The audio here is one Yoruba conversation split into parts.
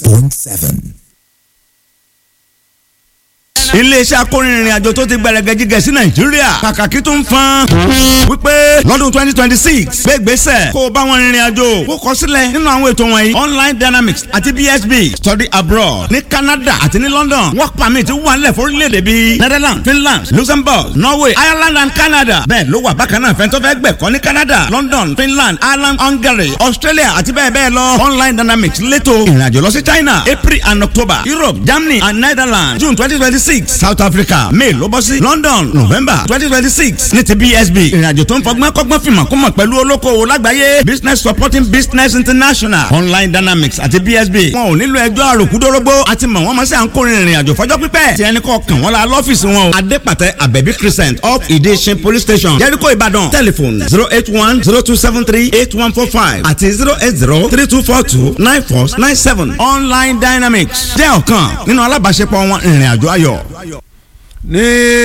point seven. iléeṣẹ́ akórinrin àjò tó ti gbẹrẹgẹ jígẹ sí nàìjíríà kàkàkí tó ń fan wípé lọ́dún twenty twenty six gbégbèsè kó o bá wọn rìnrìn àjò kó kọ sílẹ̀ nínú àwọn ètò wọ̀nyí online dynamics àti bsb study abroad ní canada àti ní london work permit wà nílẹ̀ fórílẹ̀-èdè bíi netherlands finland luxembourg norway ireland and canada bẹ́ẹ̀ ló wà bákan náà fẹ́ntọ́ fẹ́ gbẹ̀kọ́ ní canada london finland ireland hungary australia àti bẹ́ẹ̀ bẹ́ẹ̀ lọ online dynamics lẹ́tọ̀ ìrìnàjò lọ sí china april and october europe germany and netherlands june twenty twenty six south africa may ló bọ́ sí london november twenty twenty six ní ti bsb ìrìnàjò tó ń fọgbọ́n kọ́gbọ́n fìmọ̀ kó mọ̀ pẹ̀lú olókoòwò lágbàáyé business supporting business international online dynamics àti bsb wọn ò nílò ẹjọ́ àròkúdórógbó àti mọ̀ wọ́n mọ̀ sí à ń kórìín ìrìnàjò fọjọ́ pípẹ́ tí ẹni kọ́ kàn wọ́n la lọ́fíìsì wọn o adépàtẹ abẹ́bí crescent up ìdíṣin police station jẹ́ríkò ìbàdàn telephone zero eight one zero two seven three eight one four five àti zero eight zero three two four two nine four nine seven online dynamics jẹ́ ọ̀kan nínú alábàáṣepọ̀ wọn ìrìnàjò ayọ̀. ní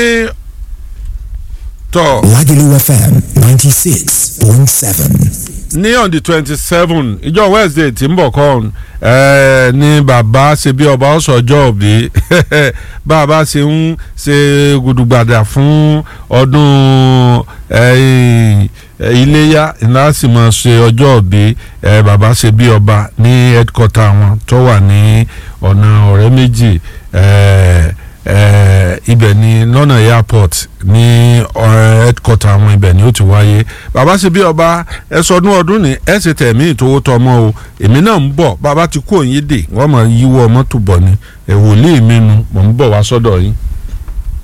tọ́ Lagelu FM ninety six point seven. ní on the twenty seven ìjọ wednesday tí ń bọ̀ kọ́ ẹ̀ ní bàbá ṣe bí ọba ọ̀sọ̀jọ́ òbí bàbá ṣe ń ṣe gudugbada fún ọdún eh, iléyà iná sì máa ṣe ọjọ́ òbí eh, bàbá ṣe bí ọba ní headquarter wọn tó wà ní ọ̀nà ọ̀rẹ́ méjì eh, eh, ibẹ̀ ni lọ́nà airport ní ọ̀rẹ́ headquarter àwọn ibẹ̀ ni ó ti wáyé bàbá ṣe bí ọba ẹ sọdún ọdún ní ẹ ṣe tẹ̀mí ìtòwó tọmọ o èmi náà ń bọ̀ bàbá ti kú òyìn dè wọ́n máa yíwọ́ mọ́tò bọ̀ ni ẹ̀ wòlíì mi nu mò ń bọ̀ wá sọ́dọ̀ yín.